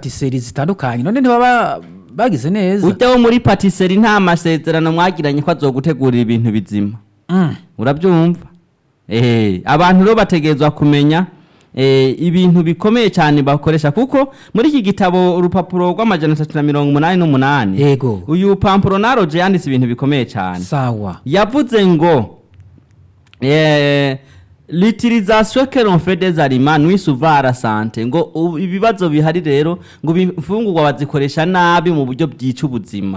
patisserie zitandukanye none ntibaba bagize neza ujya wo muri patisserie nta masezerano mwagiranye ko azogutegurira ibintu bizima Mm. urabyumva eh abantu rero bategerezwa kumenya eh, ibintu bikomeye cyane bakoresha kuko muri iki gitabo urupapuro rw'amajana atatu na mirongo umunani n'umunani yego uyu pampuronaroje yanditse ibintu bikomeye cyane sawa yavuze ngo eh, l'utilisation que l'on fait des aliments nuit souvent à la santé ngo ubu ibibazo bihari rero ngo imfungurwa bazikoresha nabi mu buryo byica ubuzima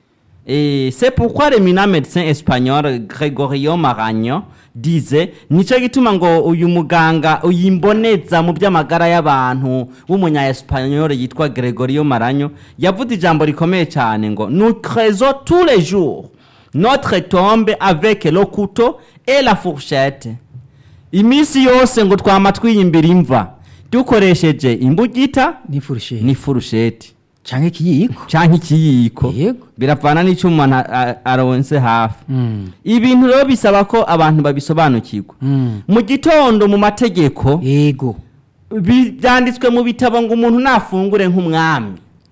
Et c'est pourquoi le mina médecin espagnol Gregorio Maragno disait nico gituma ngo uyu muganga uyimboneza mu by'amagara y'abantu w'umunya espagnol yitwa Gregorio Maragno yavuze ijambo rikomeye cyane ngo nous creusons tous les jours notre tombe avec le couteau et la fourchette iminsi yose ngo twama twiyimbira imva dukoresheje imbugita n'ifurusheti n'ifurusheti canke ikiyiko canke ikiyiko yego biravana n'icyo umuntu a- a- aronse hafi Mm. ibintu rero bisaba ko abantu babisobanukirwa Mm. mu gitondo mu mategeko yego bi- byanditswe mu bitabo ngo umuntu nafungure nk'umwami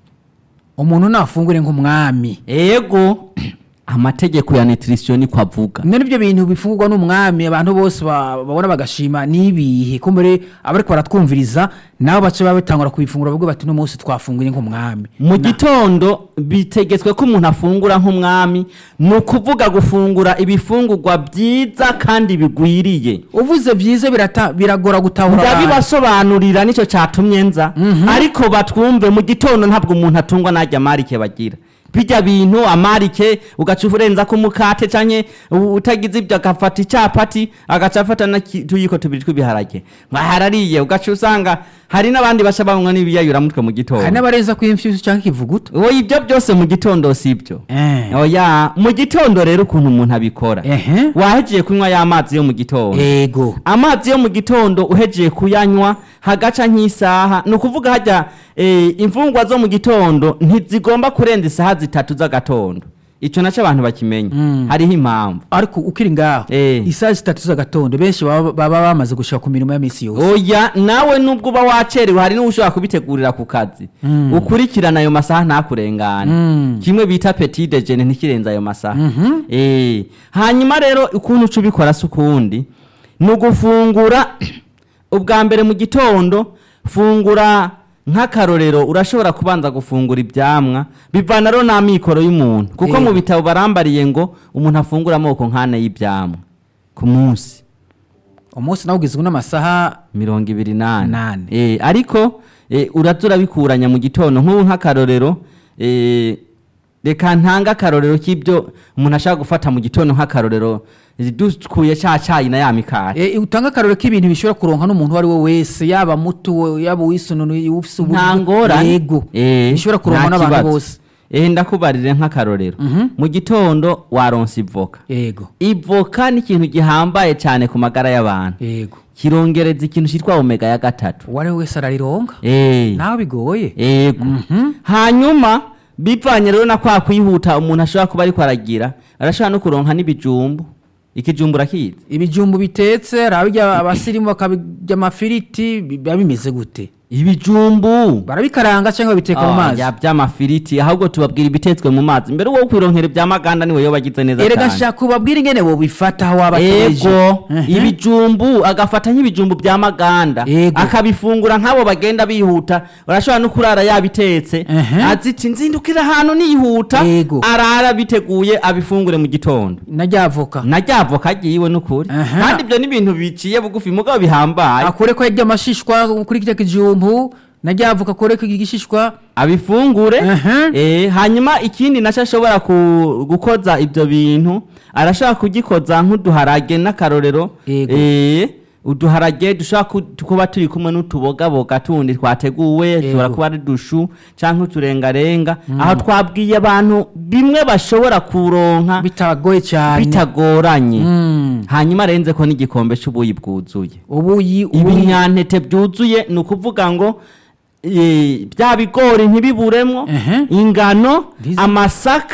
umuntu nafungure nk'umwami ego amategeko ya nutrition niko avuga none ibyo bintu bifungurwa n'umwami abantu bose ba- babona bagashima n'ibihe ko muri abariko baratwumviriza nabo bace baba batangura kubifungura bavuga bati uno munsi twafunguye nk'umwami mu gitondo bitegetswe ko umuntu afungura nk'umwami ni ukuvuga gufungura ibifungurwa byiza kandi bigwiriye uvuze byiza birata- biragora gutahura abantu. ndabibasobanurira nicyo cyatumye nza ariko batwumve mu gitondo ntabwo umuntu atungwa n'ajya amarike bagira bijya bintu amarike ugaca urenza ko umukate canke u- utagize ibyo agafata icyapati agaca afata n'utuyiko tubiri tw'ibiharage mwaharariye ugaca usanga hari n'abandi baca banywa n'ibiyayuramutwe mu hari gitondo n'abarenza ku imfyusi cyangwa ikivuguto oya ibyo byose mu gitondo si ibyo Eh. oya mu gitondo rero ukuntu umuntu abikora ehe wahegiye kunywa ya mazi yo mu gitondo ego amazi yo mu gitondo uhejeje kuyanywa hagaca nk'isaha ni ukuvuga hajya eh, imfungwa zo mu gitondo ntizigomba kurenza isaha zitatu z'agatondo icyo nacyo abantu bakimenya Mm. hariho impamvu ariko ukiri ngaho Eh. isaha zitatu z'agatondo benshi baba baba bamaze gushika ku mirimo ya misi yose oya nawe nubwo uba wacerewe hari n'ushobora kubitegurira ku kazi Mm. ukurikirana ayo masaha ntakurengane Mm. kimwe bita petit dejeuner ntikirenze ayo masaha Mhm. Eh, hanyuma rero ukuntu uca ubikora si ukundi ni ugufungura ubwa mbere mu gitondo fungura nk'akarorero urashobora kubanza gufungura ibyamwa bivana rero n'amikoro y'umuntu kuko Eh. mu bitabo barambariye ngo umuntu afungura amoko nk'ane y'ibyamwa ku munsi umunsi nawe ugizwe n'amasaha mirongo ibiri n'ane Nane. Eh, ariko eh, uraza urabikuranya mu gitondo nk'ubu nk'akarorero eh, reka ntanga akarorero k'ibyo umuntu ashaka gufata mu gitondo nk'akarorero eh, dukuye cya cyayi na ya mikate Eh, utanga akarorero k'ibintu bishobora kuronka n'umuntu uwo ari we wese yaba muto yaba uwisununu ufise uburyo nta ngorane yego Eh, bishobora kuronka nta n'abantu kibazo. bose eh ndakubarire nk'akarorero Mhm. mu gitondo waronse ivoka yego ivoka ni ikintu gihambaye cyane ku magara y'abantu yego kirongereza ikintu cyitwa omega ya gatatu uwo ari we wese ararironka eh nawe bigoye yego Mhm. hanyuma bivanye rero na kwa kwihuta umuntu ashobora kuba ariko aragira arashobora no kuronka n'ibijumbu ikijumbu urakizi ibijumbu bitetse rabirya abasirimu bakabirya amafiriti biba bimeze gute ibijumbu barabikaranga cyangwa babiteka mu mazi ya by'amafiriti ahubwo tubabwira ibitetswe mu mazi mbere wo kwironkera ibya maganda niwe yo bagize neza erega cyane shaka ubabwire ingene bobifata aho waba ategereje. ego Mhm. ibijumbu agafata nk'ibijumbu bya maganda Ego. akabifungura nk'abo bagenda bihuta urashobora no kurara yabitetse Mhm. aziti nzindukira ahantu nihuta Ego. arara biteguye abifungure mu gitondo na rya voka na rya voka agiwe n'ukuri Aha. kandi ibyo ni ibintu biciye bugufi mugabo bihambaye akure ko yarya amashishwa kuri kirya kijumbu na rya voka akure ko igishishwa abifungure Aha. eh, hanyuma ikindi nacyo ashobora ku- gukoza ibyo bintu arashobora kugikoza nk'uduharage n'akarorero Yego. eh, uduharage dushobora ku- kuba turi kumwe n'utubogaboga tundi twateguwe dushobora kuba ari dushu cyangwa uturengarenga aho twabwiye abantu bimwe bashobora kuronka bitagoye cyane bitagoranye Mm. hanyuma arenze ko n'igikombe cy'ubuyi bwuzuye ubuyi ubuyi ibinyantete byuzuye ni ukuvuga ngo eh, bya bigori ntibiburemo Ehe. ingano Ndizi. amasaka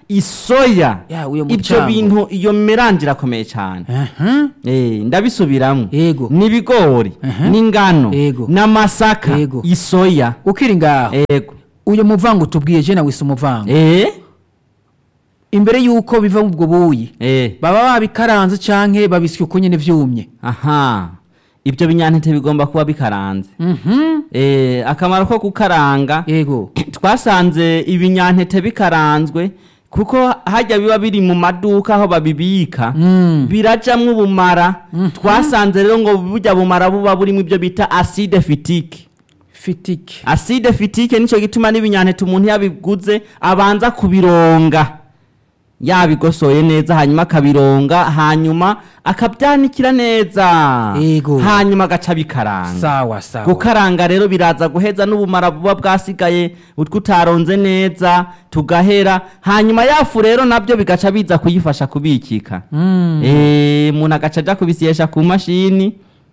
isoya Ya, uyo ibyo mucango. bintu iyo melange irakomeye cyane aha Eh, ndabisubiramo Yego. n'ibigori Aha. n'ingano Yego. n'amasaka Yego. isoya ukiri ngaho yego uyu muvango tubwiye je nawe si umuvango eh imbere y'uko biva mu ubwo buyi eh baba babikaranze canke babisya uko nyene vyumye aha ibyo binyantete bigomba kuba bikaranze Mhm. eh akamaro ko gukaranga yego twasanze ibinyantete bikaranzwe kuko hajya biba biri mu maduka aho babibika Mm. birajamwo ubumara twasanze rero ngo burya bumara buba burimo ibyo bita acide fitike fitike acide fitike nicyo gituma n'ibinyantete umuntu yabiguze abanza kubironga yabigosoye neza hanyuma akabironga hanyuma akabyanikira neza Yego. hanyuma agaca bikaranga sawa sawa gukaranga rero biraza guheza n'ubumara buba bwasigaye utwo utaronze neza tugahera hanyuma yafu rero nabyo bigaca biza kuyifasha kubikika Mm. Eh, umuntu agaca aja kubisyesha ku mashini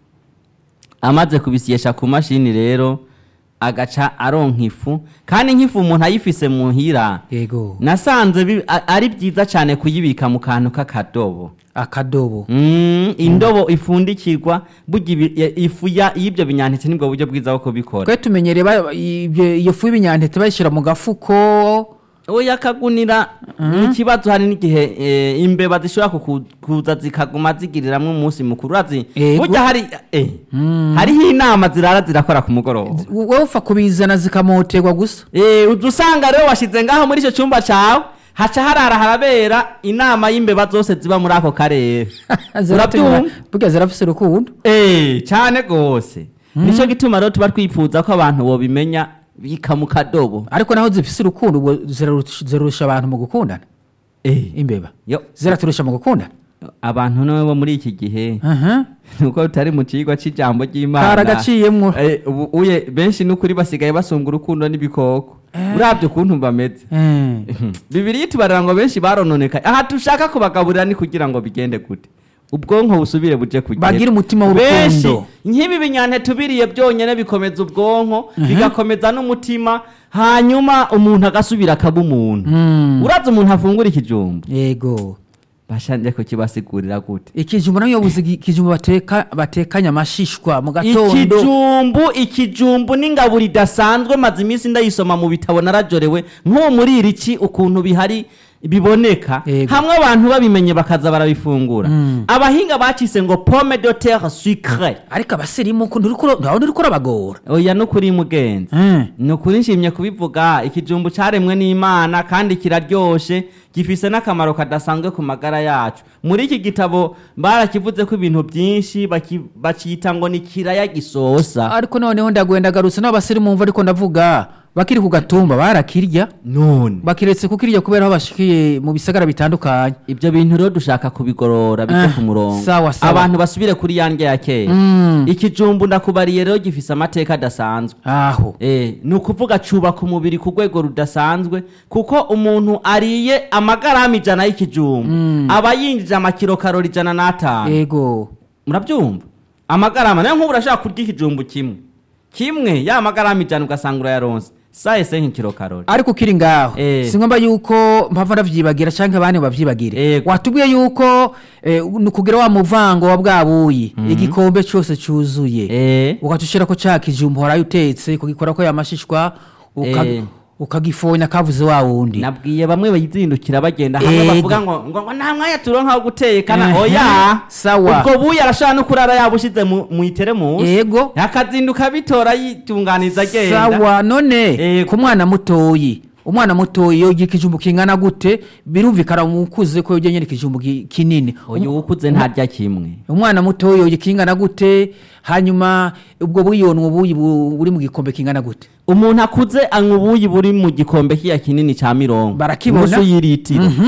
amaze kubisyesha ku mashini rero agaca aronka ifu kandi nk'ifu umuntu ayifise muhira yego nasanze bi- a- ari byiza cyane kuyibika mu kantu k'akadobo akadobo Mm, indobo ifundikirwa burya ibi- ya- ifu ya- y'ibyo binyantete nibwo buryo bwiza bwo kubikora twe tumenyereye ba- ibyo- iyo fu y'ibinyantete bayishyira mu gafuko oya kagunira ikibazo hari n'igihe eh, imbeba zishobora kuku- kuza zikaguma zigiriramwo umunsi mukuru urazi Ego. burya hari eh, hariho inama zirara zirakora ku mugoroba wowe upfa kubizana zikamoterwa gusa Eh, uza usanga rero washize ngaho muri icyo cyumba cyawe haca harara harabera inama y'imbeba zose ziba muri ako karere Ziratumira- Urabyumva? burya zirafise urukundo Eh, cyane rwose nicyo gituma rero tuba twifuza ko abantu bobimenya bika mu kadobo ariko naho zifise urukundo ubwo zirarusha zirarusha abantu mu gukundana Eh, imbeba yo ziraturusha mu gukundana abantu nawe bo muri iki gihe aha nuko tutari mu kigo cy'ijambo ry'imana karagaciyemwo Eh, ubu uye benshi n'ukuri basigaye basunga urukundo n'ibikoko Eh. urabye ukuntu bameze Eh. bibiri tubarira ngo benshi barononekaye aha dushaka kubagaburira ni kugira ngo bigende gute ubwonko busubire buje kugenda Bagire umutima benshi w'urukundo. nk'ibi binyantete ubiriye byonyine bikomeza ubwonko bigakomeza n'umutima hanyuma umuntu agasubira akaba umuntu Mm. uraza umuntu afungura ikijumba yego bashanje kukibasigurira gute ikijumbu nayo yobuze ikijumbu bateka batekanya amashishwa mu gatondo ikijumbu ikijumbu n'ingaburo idasanzwe maze iminsi ndayisoma mu bitabo narajorewe nk'uwo muri iri ki ukuntu bihari biboneka Yego. hamwe abantu babimenye bakaza barabifungura Mm. abahinga bacise ngo pomme de terre sucre ariko abasirimu ukuntu uriko ndabona uriko urabagora oya nukuri mugenzi Mm. ni ukuri nshimye kubivuga ikijumbu cyaremwe n'imana kandi kiraryoshe gifise n'akamaro kadasanzwe ku magara yacu muri iki gitabo barakivuze ko ibintu byinshi baki- bakita ngo ni kiraya gisosa ariko noneho ndagwenda garutse n'abasirimu mva ariko ndavuga bakiri ku gatumba barakirya none bakiretse kukirya kubera aho bashikiye mu bisagara bitandukanye ibyo bintu rero dushaka kubigorora bijye Ah, ku murongo sawa, sawa. abantu basubire kuri ya ndya ya kera Mm. ikijumbu ndakubariye rero gifise amateka adasanzwe aho Eh, ni ukuvuga cubaka umubiri ku rwego rudasanzwe kuko umuntu ariye amagarama ijana y'ikijumbu aba yinjije amakiro karori ijana n'atanu yego murabyumva amagarama nayo nk'ubu urashaka kurya ikijumbu kimwe kimwe ya magarama ijana ugasanga urayaronse sayese nk'ikiro karori ariko ukiri ngaho Eh. si ngombwa yuko mpava ndavyibagira canke abandi bavyibagire Yego. watubwiye yuko eh, ni ukugira wa muvango wa bwabuyi igikombe cose cuzuye Eh, ukatushirako ca kijumbu horayo utetse kugikorako yamashishwa uka- Eh. ukagifonya kavuze wa wundi nabwiye bamwe bayizindukira bagenda hamwe Ego. bavuga ngo ngo ngo nta mwanya turonka wo gutekana Ehe, oya sawa. ubwo buyi arashobora no kurara yabushize mu mu iteremusi yego akazinduka bitora yitunganiza agenda sawa none Yego. ku mwana mutoyi umwana mutoyi yogira ikijumbu kingana gute birumvikana umukuze ko yogira nyene ikijumbu ki- kinini uyu ukuze ntarya kimwe umwana mutoyi yogira kingana gute hanyuma ubwo buyonwa ubuyi bu- buri mu gikombe kingana gute umuntu akuze anywa ubuyi buri mu gikombe kiya kinini cya mirongo Barakibona. nusu y'iritiro Mhm.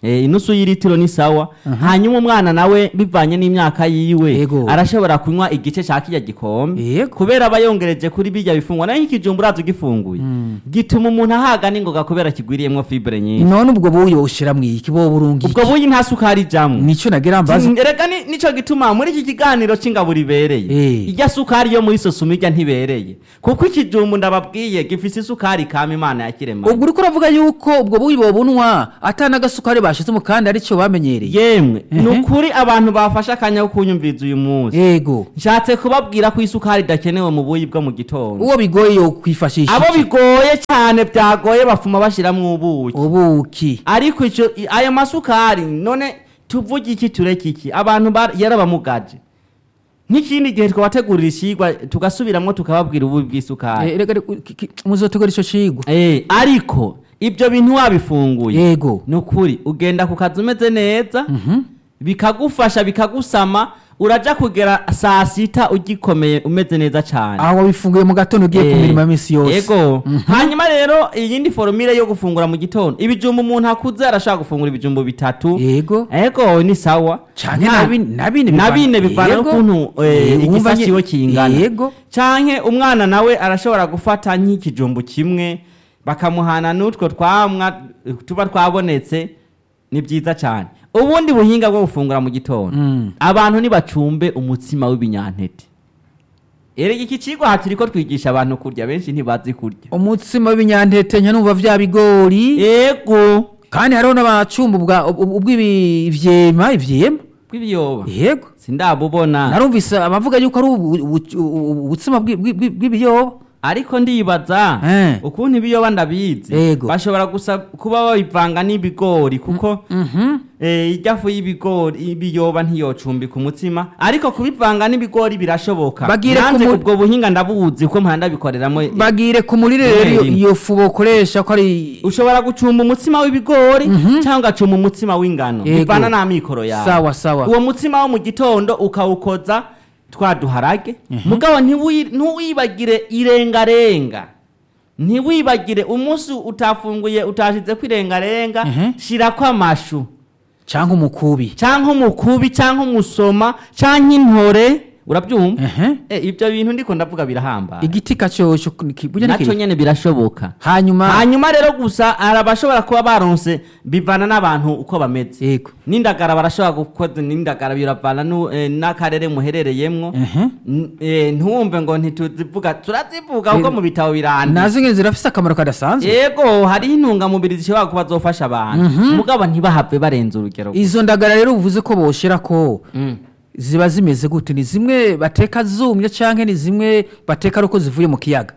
Eh, inusu y'iritiro ni sawa hanyuma umwana nawe bivanye n'imyaka yiwe Yego. arashobora kunywa igice ca kirya gikombe Yego. kubera aba yongereje kuri birya bifungwa nayo nk'ikijumba uraza ugifunguye gituma umuntu ahaga n'ingoga kubera kigwiriyemwo fibre nyinshi none ubwo buyi woshira mwiki bo burungi ubwo buyi nta sukari ijamwo nico nagira mbaza reka ni- nico gituma muri iki kiganiro c'ingaburo ibereye Eh. irya sukari yo muri sosoma irya ntibereye kuko ikijumbu ndababwiye gifise isukari kama imana yakirema ubwo uriko uravuga yuko ubwo buyi bobunwa ata n'agasukari bashizemo kandi arico bamenyereye yemwe ni Ehe. ukuri abantu bafashe akanya ko kunyumviza uyu munsi yego nshatse kubabwira ko isukari idakenewe mu buyi bwo mu gitondo uwo bigoye yo kwifashisha abo iki? bigoye cyane byagoye bafuma bashiramwo ubuki ubuki ariko ico i- ayo masukari none tuvuge iki tureke iki abantu ba- yarabamugaje nk'ikindi gihe twabategurira ishigwa tugasubiramwo tukababwira ububi bw'isukari Eh, reka reka, ki- ki- muzotegura ico cigwa Eh, ariko ibyo bintu wabifunguye yego ni ukuri ugenda ku kazi umeze neza bikagufasha bikagusama uraja kugera saa sita ugikomeye umeze neza cyane aho wabifunguye mu gatondo ugiye ku Eh, mirimo ya misi yose yego hanyuma rero iyindi forumire yo gufungura mu gitondo ibijumba umuntu akuze arashobora gufungura ibijumba bitatu yego ego ni sawa canke Nta- na bine- na bine na bivana- bine bivana Yego. n'ukuntu eh, Eh, wumva igisasi nye- kiwe kingana yego canke umwana nawe arashobora gufata nk'ikijumbu kimwe bakamuhana n'utwo twamwa eh, tuba twabonetse ni byiza cyane ubundi buhinga bwo gufungura mu gitondo Mm. abantu ntibacumbe umutsima w'ibinyantete erega iki cigwa aha turiko twigisha abantu kurya benshi ntibazi kurya umutsima w'ibinyantete nyanumva vya bigori ego kandi hariho n'abacumba ubwa- ubw- ubw'ibivyema ivyema bw'ibiyoba yego sindabubona narumvise abavuga yuko ari ubu- ubu- ubu- ubutsima bw'i- bw'i- bw'i- bw'ibiyoba ariko ndibaza Eh. ukuntu ibiyoba ndabizi Ego. bashobora gusa kuba babivanga n'ibigori kuko Mhm. eh, irya fu y'ibigori ibiyoba ntiyocumbika umutsima ariko kubivanga n'ibigori birashoboka Bagire nanjye ku mu- ubwo buhinga ndabuzi kuko mpora ndabikoreramo eh, bagire ku murire rero iyo- rimwe. iyo fu bokoresha ko ari ushobora gucumba umutsima w'ibigori cyangwa ugacumba umutsima w'ingano Yego. bivana n'amikoro yawe sawa sawa uwo mutsima wo mu gitondo ukawukoza twa duharage mugabo ntiwi- ntuwibagire irengarenga ntiwibagire umunsi utafunguye utashize ko irengarenga Mhm. shirako amashu canke umukubi canke umukubi canke umusoma canke intore urabyumva Ehe. Eh, ibyo bintu ndiko ndavuga birahambaye igiti kacoco ki- burya ni naco kiri- nyene birashoboka hanyuma hanyuma rero gusa hari abashobora kuba baronse bivana n'abantu uko bameze yego n'indagara barashobora gukoza n'indagara biravana nu- eh, n'akarere muherereyemwo Ehe. N- eh, ntiwumve ngo ntituzivuga turazivuga kuko Eh, mu bitabo biranditse nazo nyene zirafise akamaro kadasanzwe yego hariho intungamubiri zishobora kuba zofasha abantu mugabo ntibahave barenza urugero izo ndagara rero uvuze ko boshira ko Mm. ziba zimeze gute ni zimwe bateka zumye canke ni zimwe bateka ari uko zivuye mu kiyaga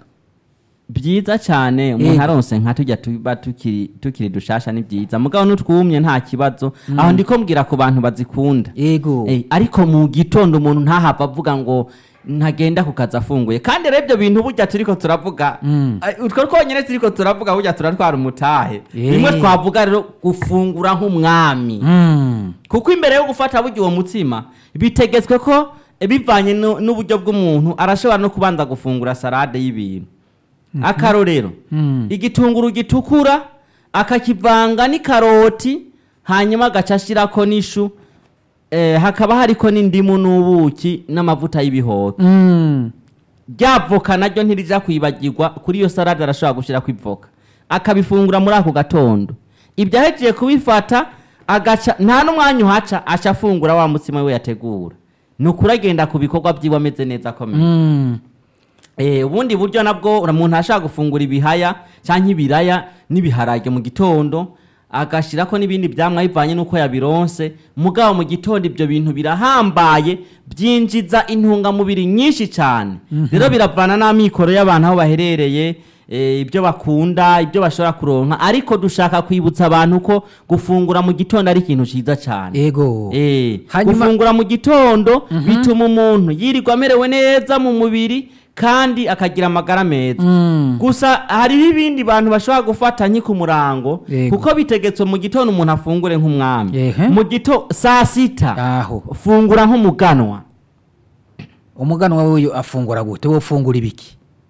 byiza cyane umuntu Yego. aronse nka tujya tuba tukiri tukiri dushasha ni byiza mugabo n'utwumye nta kibazo aho ndiko mbwira ku bantu bazikunda yego Eh, ariko mu gitondo umuntu ntahava avuga ngo ntagenda ku kazi afunguye kandi rero ibyo bintu burya turiko turavuga Mm. eh, utwo twonyine turiko turavuga burya turatwara umutahe Eh. rimwe twavuga rero gufungura nk'umwami Mm. kuko imbere yo gufata burya uwo mutsima bitegetswe ko eh, bivanye nu- n'uburyo bw'umuntu arashobora no kubanza gufungura salade y'ibintu akarorero Mm. igitunguru gitukura akakivanga n'ikaroti hanyuma agaca ashyirako n'ishu eh, hakaba hariko n'indimu n'ubuki n'amavuta y'ibihoke Mm. rya voka naryo ntirija kwibagirwa kuri iyo salade arashobora gushyirako ivoka akabifungura muri ako gatondo ibyo ahejeje kubifata agaca nta n'umwanya uhaca aca afungura wa mutsima we yategura ni ukuri agenda ku bikorwa byiwe ameze neza akomeye Mm. Eh, ubundi buryo nabwo umuntu ashaka gufungura ibihaya cyangwa ibiraya n'ibiharage mu gitondo agashyirako n'ibindi byamwa bivanye n'uko yabironse mugabo mu gitondo ibyo bintu birahambaye byinjiza intungamubiri nyinshi cyane rero biravana n'amikoro y'abantu aho baherereye eh, ibyo bakunda ibyo bashobora kuronka ariko dushaka kwibutsa abantu ko gufungura mu gitondo ari ikintu cyiza cyane yego Eh, Hanyuma- gufungura mu gitondo bituma umuntu yirirwa amerewe neza mu mubiri kandi akagira amagara meza Mm. gusa hariho ibindi bantu bashobora gufata nki ku murango Yego. kuko bitegetswe mu gitondo umuntu afungure nk'umwami Ehe. mu gito saa sita aho fungura nk'umuganwa umuganwa w'uyu afungura gute wo ufungura ibiki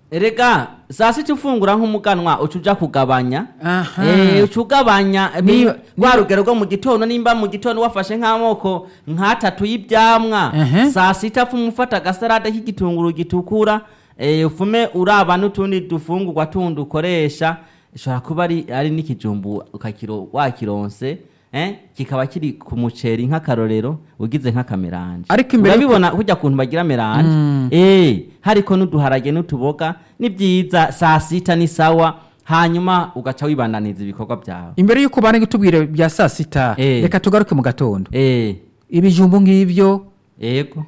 erega saa sita ufungura nk'umuganwa uca uja kugabanya Aha. Eh, uca ugabanya Niba- ni- rwa niba- rugero rwo mu gitondo nimba mu gitondo wafashe nk'amoko nk'atatu y'ibyamwa Ehe. saa sita fume ufata agasarade k'igitunguru gitukura eh, ufume uraba n'utundi dufungurwa tundi ukoresha ishobora kuba ari, ari n'ikijumbu ukakiro wakironse eh, kikaba kiri ku muceri nk'akarorero ugize nk'akameranje Ariko imbere yuko- urabibona kurya kuntu bagira meranje eh, hariko n'uduharage n'utuboga ni byiza saa sita ni sawa hanyuma ugaca wibandaniza ibikorwa byawe imbere y'uko bane gutubwira bya saa sita Eh. reka tugaruke mu gatondo eh, ibijumbu ng'ibyo yego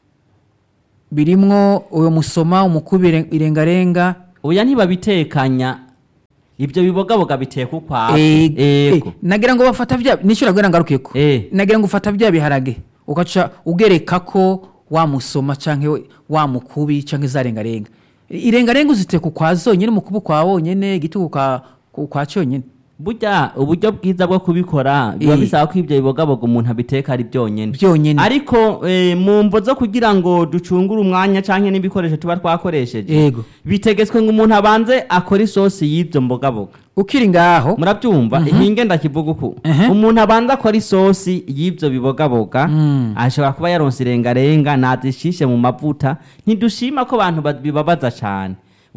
birimwo uwo musoma umukubi ire- irengarenga oya ntibabitekanya ibyo bibogaboga biteka ukwawe Eh, eh, yego nagira ngo bafata bya nicyo nabwira ngarukeko Eh. nagira ngo ufata bya biharage ugaca ugereka ko wamusoma canke we- wa mukubi canke za rengarenga irengarenga uziteka ukwa zonyene umukubi ukwa wonyene igitugu kwa kwa cyonyene burya uburyo bwiza bwo kubikora biba Eh. bisaba ko ibyo bibogaboga umuntu abiteka ari byonyine byonyene ariko eh, mu mvo zo kugira ngo ducungure umwanya canke n'ibikoresho tuba twakoresheje yego bitegetswe ngo umuntu abanze akore isosi y'ibyo mbogaboga ukiri ngaho murabyumva impinge ndakivuga uku Ehe. umuntu abanza akora isosi y'ibyo bibogaboga Mm. ashobora kuba yaronse irengarenga nazishishe mu mavuta ntidushima ko abantu ba- bibabaza cyane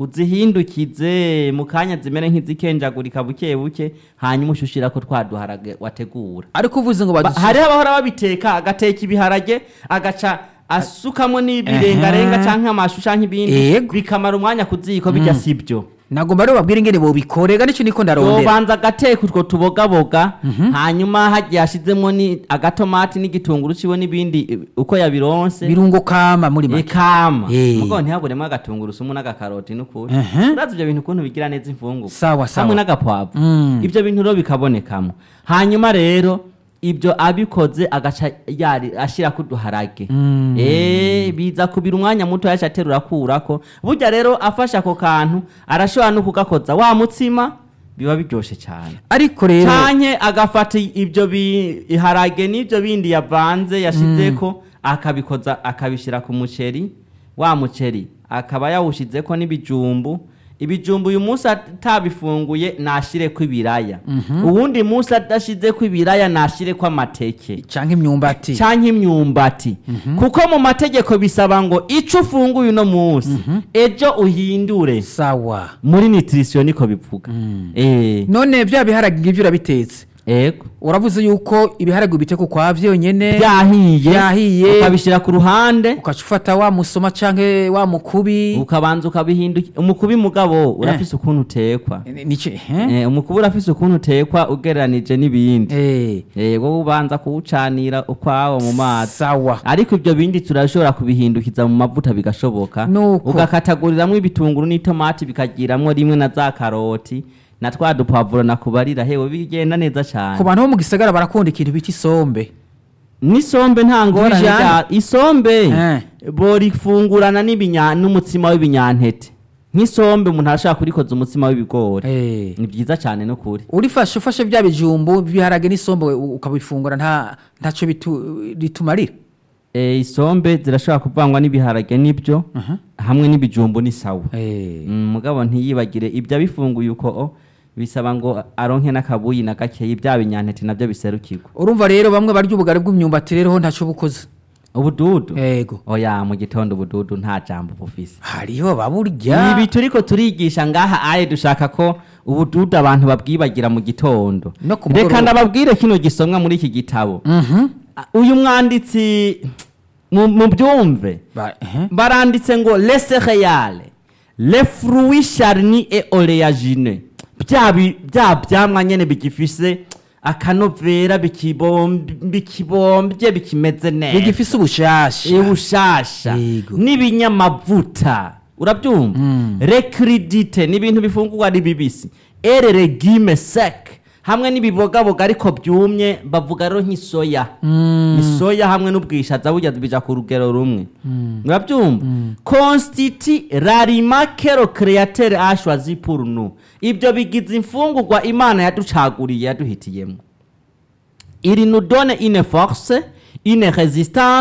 uzihindukize mu kanya zimere nk'izikenjagurika buke buke hanyuma ushushira ko twaduharage wategura ariko uvuze ngo Ba- badushi- hariho abahora babiteka agateka ibiharage agaca asukamo n'ibirengarenga Aha. canke amashu canke ibindi Yego. bikamara umwanya ku ziko bijya sibyo nagomba rero babwira ingene bobikorega nicyo niko ndarondera yobanza agateka utwo tubogaboga hanyuma hagiye hashizemo ni agatomati n'igitunguru ciwe n'ibindi eh, uko yabironse birungo kama muri make ikama Eh. mugo ntihaburemo agatunguru sumu n'agakaroti n'ukuri Ehe. urazi ivyo bintu ukuntu bigira neza imfunguka sawa sawa hamwe n'agapwavu Mm. ibyo bintu rero bikabonekamo hanyuma rero ibyo abikoze agaca yari ashyira ku duharage Mm. Eh, biza kubira umwanya muto yaca aterura akurako burya rero afashe ako kantu arashobora no kugakoza wa mutsima biba biryoshe cyane ariko rero canke agafata ibyo biharage n'ibyo bindi yavanze yashizeko akabikoza akabishyira ku muceri wa muceri akaba yawushizeko n'ibijumbu ibijumbu uyu munsi atabifunguye nashireko ibiraya uwundi munsi adashizeko ibiraya nashireko amateke canke imyumbati canke imyumbati kuko mu mategeko bisaba ngo ico ufunguye uno munsi ejo uhindure sawa muri nutrition niko bivuga eh none bya biharage ngivyo urabitetse ego uravuze yuko ibiharage ubiteka ukwa vyonyene byahiye byahiye ukabishyira ku ruhande ukaca ufata wa musoma canke wa mukubi ukabanza ukabihindukira umukubi mugabo urafise ukuntu utekwa Ni- nice eh? Eh, umukubi urafise ukuntu utekwa ugereranije n'ibindi Eh, Eh, wowe ubanza kuwucanira ukwawo mu mazi sawa ariko ibyo bindi turashobora kubihindukiza mu mavuta bigashoboka Nuko. ugakataguriramo ibitunguru n'itomati bikagiramwo rimwe na za karoti na twa dupavuro nakubarira hewe bigenda neza ku cyane bantu bo mu gisagara barakunda ikintu bita isombe n'isombe nta ngorane Bijana. rya- isombe Eh. borifungurana n'ibinya- n'umutsima w'ibinyantete nk'isombe umuntu arashaka kurikoza umutsima w'ibigori Eh. ni byiza cyane no kuri urifashe ufashe bya bijumbu biharage n'isombe u- ukabifungura nta ntaco bitu- bitumarira Eh, isombe zirashobora kuvangwa n'ibiharage n'ibyo hamwe n'ibijumbu ni sawa Eh. Mm, mugabo ntiyibagire ibyo abifunguye uko o, bisaba ngo aronke n'akabuyi na gakeyi bya binyantete nabyo biserukirwa urumva rero bamwe barya ubugari bw'imyumbati rero ho ntaco bukoze ubududu yego oya mu gitondo ubududu nta jambo bufise hariho baburya ibi turiko turigisha ngaha aye dushaka ko ubududu abantu babwibagira mu gitondo No ku reka mugoroba. ndababwire kino gisomwa muri iki gitabo Mhm. Ah, uyu mwanditsi mu mu byumve Ba- ehe. baranditse ngo les céréales les fruits charnis et oléagineux bya bi- bya byamwa nyene bigifise akanovera bikibomb- bikibombye bikimeze neza bigifise ubushasha ubushasha Yego. n'ibinyamavuta urabyumva Mm. recridite ni ibintu bifungurwa ari bibisi ere regime sec hamwe n'ibibogaboga ariko byumye bavuga rero nk'isoya Mm. isoya hamwe n'ubwishaza burya bija ku rugero rumwe urabyumva constiti rarima kero createur a choisi pour nous ibyo bigize imfungurwa imana yaducaguriye yaduhitiyemo il nous donne une force une résistance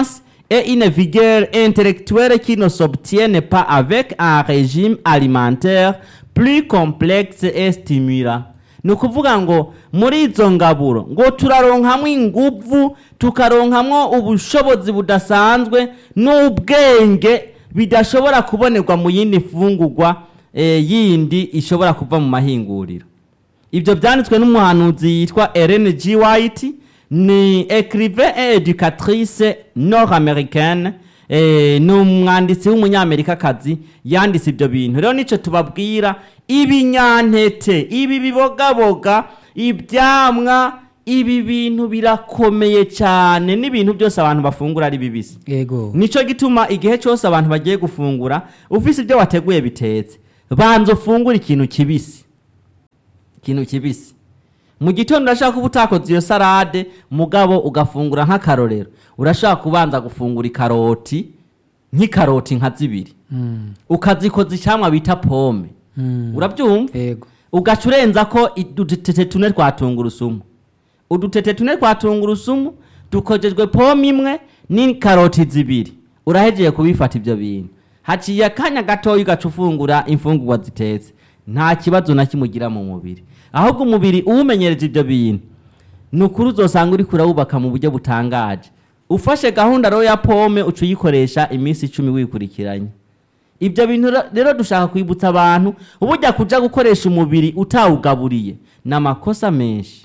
et une vigueur intellectuelle qui ne s'obtiennent pas avec un régime alimentaire plus complexe et stimulant ni ukuvuga ngo muri izo ngaburo ngo turaronkamwo inguvu tukaronkamwo ubushobozi budasanzwe n'ubwenge bidashobora kubonerwa mu yindi mfungurwa eh, yindi ishobora kuva mu mahinguriro ibyo byanditswe n'umuhanuzi yitwa Ellen G. White ni écrivain et éducatrice nord-américaine eh, ni umwanditsi w'umunyamerikakazi yanditse ibyo bintu rero nicyo tubabwira ibinyantete ibi bibogaboga ibyamwa ibi bintu birakomeye cyane n'ibintu byose abantu bafungura ari bibisi yego nicyo gituma igihe cyose abantu bagiye gufungura ufise ibyo wateguye bitetse banza ufungure ikintu kibisi ikintu kibisi mu gitondo urashaka kuba utakoze iyo salade mugabo ugafungura nk'akarorero urashaka kubanza gufungura ikaroti nk'ikaroti nka zibiri Mm, ukazikoza icyamwa bita pome mm, urabyumva yego ugaca urenza ko udutete tune twa tungurusumu udutete tune twa tungurusumu dukojejwe pome imwe n'ikaroti zibiri urahegeye kubifata ibyo bintu haciye akanya gatoya ugaca ufungura imfungurwa zitetse nta kibazo na kimwe ugira mu mubiri ahubwo umubiri uwumenyereje ibyo bintu ni ukuri uzosanga uri kurawubaka mu buryo butangaje ufashe gahunda rero ya pome uca uyikoresha iminsi icumi wikurikiranye ibyo bintu re- rero dushaka kwibutsa abantu ubujya kuja gukoresha umubiri utawugaburiye ni amakosa menshi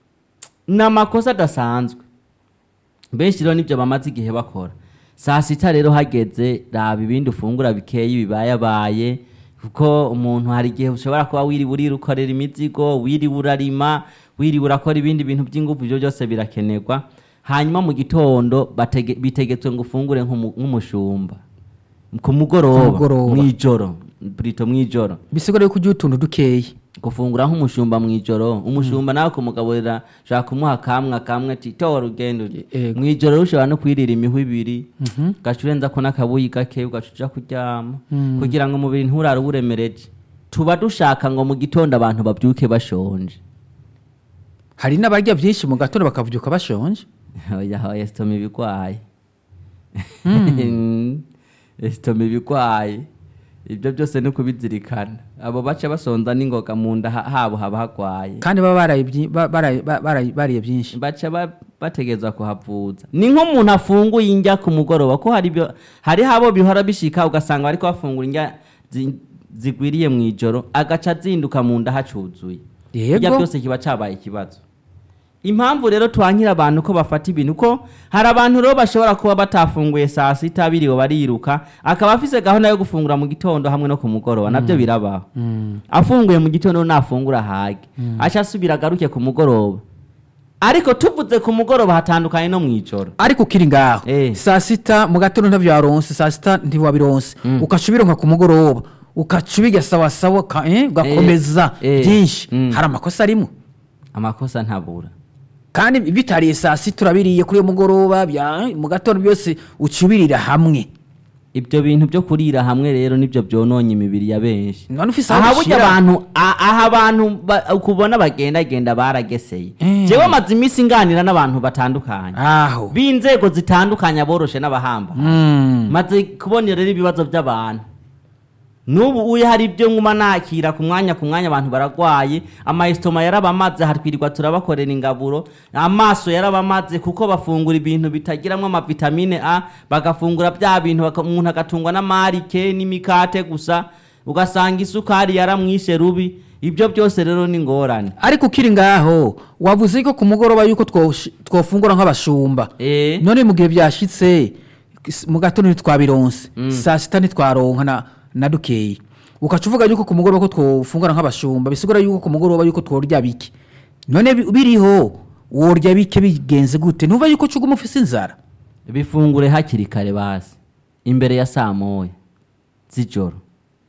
ni amakosa adasanzwe benshi rero nibyo bamaze igihe bakora saa sita rero hageze raba ibindi ufungura bikeyi bibayabaye kuko umuntu hari igihe ushobora kuba wiriwe urira ukorera imizigo wiriwe urarima wiriwe urakora ibindi bintu by'ingufu ibyo byose birakenerwa hanyuma mu gitondo batege- bitegetswe ngo ufungure nk'umu- nk'umushumba ku mugoroba mugoroba. mw'ijoro burito mw'ijoro bisigura yuko ujya utuntu dukeyi gufungura nk'umushumba mw'ijoro umushumba nawe kumugaburira ushobora kumuha kamwe kamwe ati tora ugenda urye." Yego. mw'ijoro ushobora no kwirira imihwi ibiri ugaca urenza ko n'akabuyi gake ugaca uja kuryama kugira ngo umubiri nturare uwuremereje tuba dushaka ngo mu gitondo abantu babyuke bashonje hari n'abarya byinshi mu gatondo bakavuduka bashonje oya oya sitoma ibigwaye sitoma ibigwaye ibyo byose ni ukubizirikana abo baca basonza n'ingoga mu nda ha- habo haba hagwaye kandi baba baraye byi- ba- baraye- ba- baraye- bariye byinshi baca ba- bategerezwa kuhavuza ni nk'umuntu afunguye indya ku mugoroba ko hari ibyo- hariho abo bihora bishika ugasanga bariko bafungura indya zi- zigwiriye mu ijoro agaca azinduka mu nda hacuzuye Yego. Irya byose kiba cabaye ikibazo impamvu rero twankira abantu ko bafata ibintu ko hari abantu rero bashobora kuba batafunguye saa sita biriwe bariruka akaba afise gahunda yo gufungura mu gitondo hamwe no ku mugoroba nabyo birabaho afunguye mu gitondo nafungura hage aca asubira agaruke ku mugoroba ariko tuvuze ku mugoroba hatandukanye no mu ijoro ariko ukiri ngaho Eh. saa sita mu gatondo ntabyo waronse saa sita ntiwabironse ukaca ubironka ku mugoroba ukaca ubiga sawasawa ka- eh, ugakomeza Eh. byinshi Mm. hari amakosa arimo amakosa ntabura kandi bitariye saa sita urabiriye kuri uyo mugoroba bya- mu gatondo byose uca ubirira hamwe ibyo bintu byo kurira hamwe rero nibyo byononye imibiri ya benshi none ufise aho aha burya ubishira. abantu a- aha abantu ba- ukubona bagendagenda barageseye Eh. jewe maze iminsi nganira n'abantu batandukanye aho b'inzego zitandukanye aboroshe n'abahamba Mm. maze kubona rero ibibazo by'abantu n'ubu uye hari ibyo nkuma nakira ku mwanya ku mwanya abantu baragwaye amayesitoma yarabamaze hatwirirwa turabakorera ingaburo amaso yarabamaze kuko bafungura ibintu bitagiramo amavitamine a bagafungura bya bintu baka- umuntu agatungwa n'amarike n'imikate gusa ugasanga isukari yaramwishe rubi ibyo byose rero ni ingorane ariko ukiri ngaho wavuze ko ku mugoroba yuko twosh- twofungura nk'abashumba Eh. none mu gihe byashitse s- mu gatondo ntitwabironse saa sita ntitwaronka na, na dukeyi ukaca uvuga yuko ku mugoroba ko twofungura nk'abashumba bisigura yuko ku mugoroba yuko tworya bike none bi- biriho worya bike bigenze gute ntuva yuko cuguma ufise inzara bifungure hakiri kare basi imbere ya saa moya z'ijoro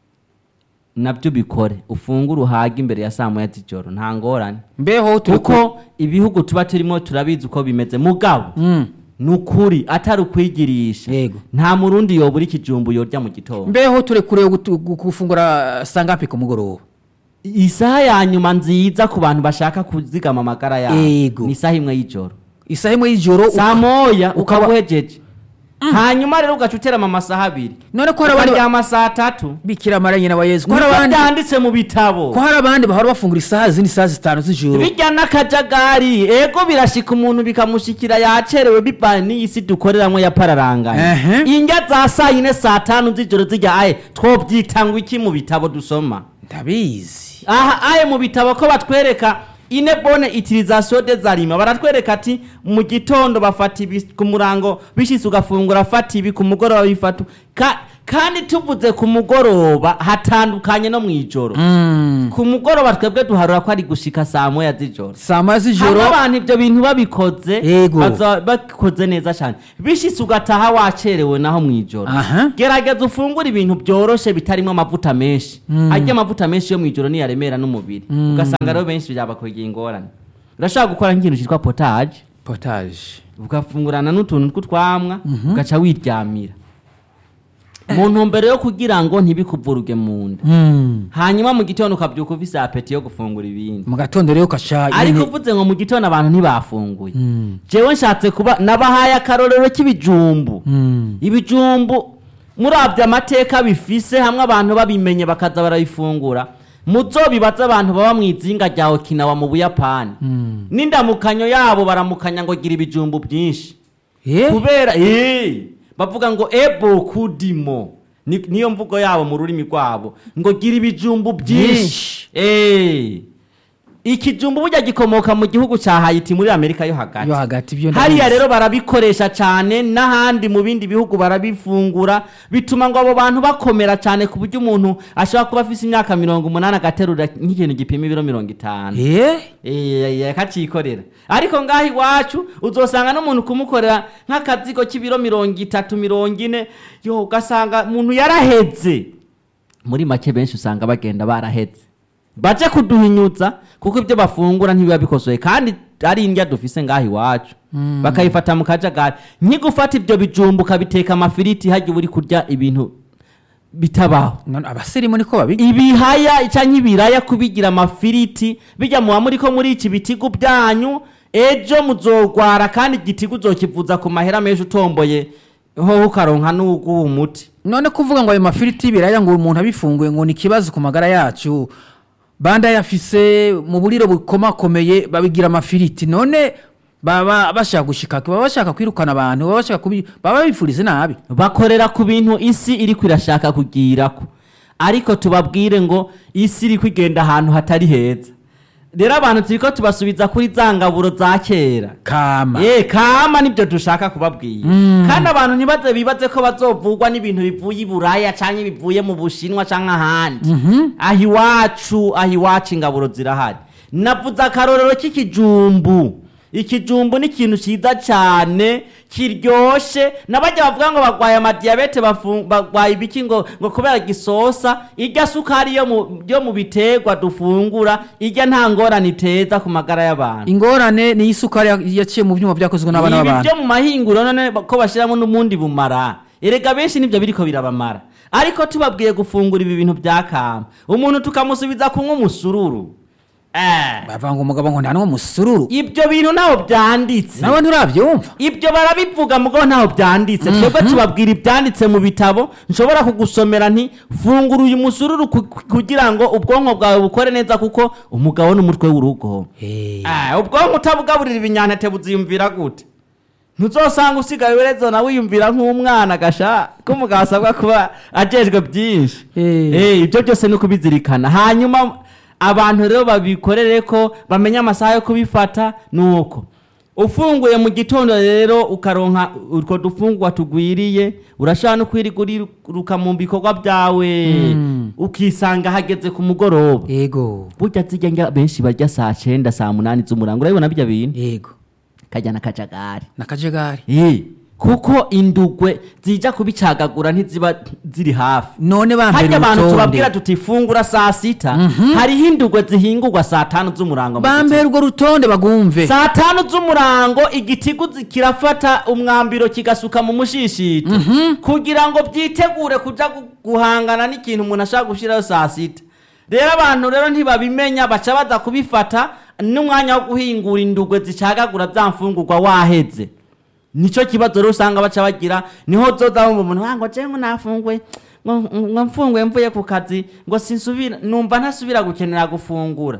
nabyo bikore ufungure uhage imbere ya saa moya z'ijoro nta ngorane mbeho turi ku- kuko ibihugu tuba turimo turabizi uko bimeze mugabo Mm. ni ukuri atari ukwigirisha Yego. nta murundi yobura ikijumbu yorya mu gitondo mbeho turekure gutu- gu- gufungura sangapi ku mugoroba isaha ya nyuma nziza ku bantu bashaka kuzigama amagara yabo Yego. ni isaha imwe y'ijoro isaha imwe y'ijoro saa uka- moya ukaba- ukaba uhejeje hanyuma rero ugaca uterama amasaha abiri none ko hari abandi ba- ukaryama saa tatu bikira mara nyina wa yezu ko hari niko abandi byanditse mu bitabo ko hari abandi bahora bafungura isaha zindi isaha zitanu z'ijoro bijya n'akajagari ego birashika umuntu bikamushikira yacerewe bivanye n'iyi si dukoreramo ya pararanganya Ehe. indya za saa yine saa tanu z'ijoro zijya aye twobyita ngo iki mu bitabo dusoma ndabizi aha aye mu bitabo ko batwereka ine bone utilisation des aliments baratwereka ati mu gitondo bafata ibi ku murango bishitse ugafungura fata ibi ku mugoroba bifata ka, kandi tuvuze ku mugoroba hatandukanye no mu ijoro Mm. ku mugoroba twebwe duharura ko ari gushika saa moya z'ijoro saa moya z'ijoro hama abantu ibyo bintu babikoze Yego. baza- babikoze neza cyane bishitse ugataha wacerewe naho mu ijoro Aha. gerageza ufungure ibintu byoroshe bitarimo amavuta menshi arya amavuta menshi yo mu ijoro niyaremera n'umubiri ugasanga rero benshi byabakwegera ingorane urashobora gukora nk'ikintu cyitwa potage potage ugafungurana n'utuntu tw'utwamwa ugaca wiryamira mu ntumbero yo kugira ngo ntibikuvuruge mu nda Mm. hanyuma mu gitondo ukabyuka ufise apeti yo gufungura ibindi mu gatondo rero ukaca ariko nyene- uvuze ngo mu gitondo abantu ntibafunguye Mm. jewe nshatse kuba nabahaye akarorero k'ibijumbu Mm. ibijumbu murabye amateka bifise hamwe abantu babimenye bakaza barabifungura muzobibaza abantu baba mu izinga rya okinawa mu buyapani Mm. n'indamukanyo yabo baramukanya ngo gira ibijumbu byinshi Eh? kubera eh, bavuga ngo ebo kudimo Ni- niyo mvugo yabo mu rurimi rwabo ngo gira ibijumbu byinshi Eh. ikijumbu burya gikomoka mu gihugu cya hayiti muri amerika yo hagati yo hagati byo hariya ndabizi. rero barabikoresha cyane n'ahandi mu bindi bihugu barabifungura bituma ngo abo bantu bakomera cyane ku buryo umuntu ashobora kuba afite imyaka mirongo umunani agaterura nk'ikintu gipima ibiro mirongo itanu Eh? Eh, akacikorera ariko ngaho iwacu uzosanga n'umuntu kumukorera nk'akazigo k'ibiro mirongo itatu mirongo ine yo ugasanga umuntu yaraheze muri make benshi usanga bagenda baraheze baje kuduhinyutsa kuko ibyo bafungura ntibiba bikosoye kandi ari indya dufise ngaho iwacu bakayifata mu kajagari nkigufata ibyo bijumba ukabiteka amafiriti hajya uba uri kurya ibintu bitabaho None abasirimu niko babiga ibihaya cyangwa ibiraya kubigira amafiriti bijya muba muri ko muri iki bitigu byanyu ejo muzogwara kandi igitigu uzokivuza ku mahera menshi utomboye ho ukaronka n'uguha umuti none kuvuga ngo ayo mafiriti y'ibiraya ngo umuntu abifunguye ngo ni ikibazo ku magara yacu banda yafise mu buriro bukomakomeye babigira amafiriti none baba bashaka gushika baba bashaka kwirukana abantu baba bashaka kubi baba babifurize nabi bakorera ku bintu isi iri kwirashaka kugirako ariko tubabwire ngo isi iri kwigenda ahantu hatari heza rero abantu turiko tubasubiza kuri za ngaburo za kera kama ye kama nibyo dushaka kubabwira kandi abantu ntibaze bibaze ko bazovugwa n'ibintu bivuye i buraya cyangwa bivuye mu bushinwa cyangwa ahandi aho iwacu aho iwacu ingaburo zirahari navuze akarorero k'ikijumbu ikijumbu ni ikintu cyiza cyane kiryoshe n'abajya bavuga ngo barwaye amadiyabete bafu- barwaye ibiki ngo ngo kubera gisosa irya sukari yo mu yo mu biterwa dufungura irya nta ngorane iteza ku magara y'abantu ingorane ni isukari ya- yaciye mu byuma byakozwe n'abana ibi b'abantu byo mu mahinguro none ko bashyiramo n'ubundi bumara erega benshi nibyo biriko birabamara ariko tubabwiye gufungura ibi bintu bya kama umuntu tukamusubiza kunywa umusururu Eh, bavanga umugabo ngo nta n'uwo musururu ibyo bintu ntaho byanditse nawe nturabyumva ibyo barabivuga mugabo ntaho byanditse twebwe tubabwira ibyanditse mu bitabo nshobora kugusomera nti fungura uyu musururu ku- kugira ngo ubwonko bwawe bukore neza kuko umugabo n'umutwe w'urugo Eh, Ah, ubwonko utabugaburira ibinyantete buziyumvira gute ntuzosanga usigaye urezo nawe wiyumvira nk'umwana gasha ko umugabo asabwa kuba ajejwe byinshi Eh. Eh, ibyo byose ni ukubizirikana hanyuma abantu rero babikorere ko bamenye amasaha yo kubifata ni uko ufunguye mu gitondo rero ukaronka utwo dufungwa tugwiriye urashobora no kwiriguruka mu bikorwa byawe Mm. ukisanga hageze ku mugoroba yego burya zijya njya benshi barya saa cyenda saa munani z'umurango urabibona bijya bintu yego kajyana akajagari nakajagari Eh, kuko indugwe zija kubicagagura ntiziba ziri hafi none bampera harya abantu tubabwira urutonde tuti fungura saa sita hariho indugwe zihingurwa saa tanu z'umurango mu bampera urwo rutonde bagumve saa tanu z'umurango igitigu zi- kirafata umwambiro kigasuka mu mushishito kugira ngo byitegure kuja gu- guhangana n'ikintu umuntu ashaka gushyiraho saa sita rero abantu rero ntibabimenya baca baza kubifata n'umwanya wo guhingura indugwe zicagagura bya mfungurwa waheze nico kibazo rero usanga baca bagira niho zoza wumva umuntu "Ah, ngo jewe ngo nafunguye ngo ngo mfunguye mvuye ku kazi ngo sinsubira numva ntasubira gukenera gufungura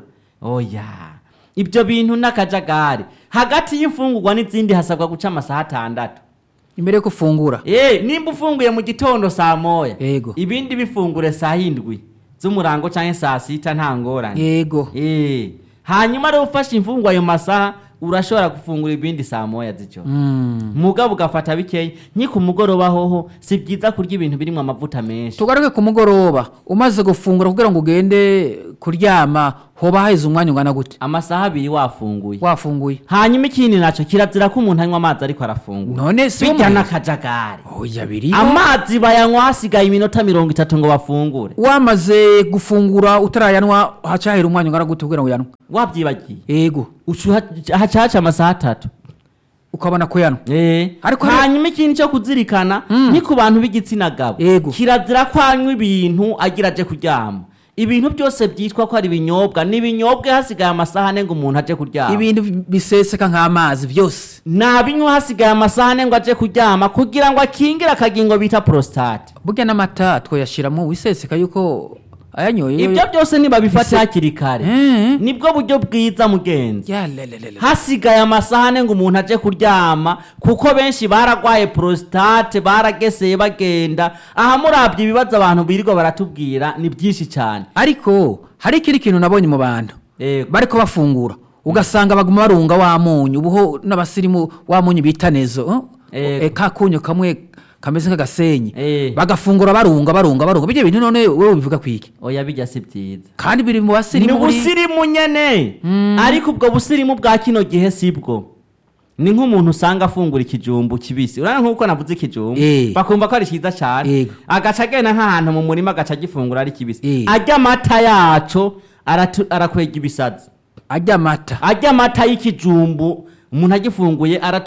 oya ibyo bintu n'akajagari hagati y'imfungurwa n'izindi hasabwa guca amasaha atandatu imbere yo gufungura Eh, nimba ufunguye mu gitondo saa moya Yego. ibindi bifungure saa hindwi z'umurango canke saa sita nta ngorane yego Eh, hanyuma rero ufashe imfungwa ayo masaha urashobora gufungura ibindi saa moya z'ijoro Mm. mugabo ugafata bikeya nki ku mugoroba hoho si byiza kurya ibintu birimo amavuta menshi tugaruke ku mugoroba umaze gufungura kugira ngo ugende kuryama hoba haheze umwanya ungana gute amasaha abiri wafunguye wafunguye hanyuma ikindi naco kirazira ko umuntu anywa amazi ariko arafungura none si bijya umwe- n'akajagari oya biriho amazi bayanywa hasigaye iminota mirongo itatu ngo bafungure wamaze gufungura utarayanwa hacahera umwanya ungana gute kugira ngo uyanwe wabyibagiye yego ucu hacaca amasaha atatu ukabona kuyanwa Eh, Ariko rero- hanyuma ikindi cyo kuzirikana ni ku bantu b'igitsina gabo Yego. kirazira ko anywa ibintu agira aje kuryama ibintu byose byitwa ko ari ibinyobwa ni ibinyobwa hasigaye amasaha ane ngo umuntu aje kuryama ibintu biseseka nk'amazi byose nabinywa hasigaye amasaha ane ngo aje kuryama kugira ngo akingire akagingo bita prostate burya n'amata twoyashiramo wiseseka yuko ayanyoye ibyo byose nibabifata Bise- hakiri kare Eh. nibwo buryo bwiza mugenzi Ya, le, le, le, le. hasigaye amasaha ane ngo umuntu aje kuryama kuko benshi baragwaye prostate barageseye bagenda aha murabye ibibazo abantu birirwa baratubwira ni byinshi cyane ariko hari ikindi kintu nabonye mu bantu Yego. bariko bafungura ugasanga baguma barunga wa munyu ubuho n'abasirimu wa munyu bita nezo eh? Yego. Eh, ka kunyu kamwe kameze nk'agasenyi Eh. bagafungura barunga barunga barunga bijya bintu none wowe bivuga kwiki oya bijya si byiza kandi biri mu ni basirimu buri- ubusirimu nyene ariko ubwo busirimu bwa kino gihe sibwo ni nk'umuntu usanga afungura ikijumbu kibisi urabona nk'uko navuze ikijumbu Eh. bakumva ko ari cyiza cyane Yego. agaca agenda nk'ahantu mu murima agaca agifungura ari kibisi Eh. arya amata yaco aratu- arakwega ibisazi arya amata arya amata y'ikijumbu umuntu agifunguye aratu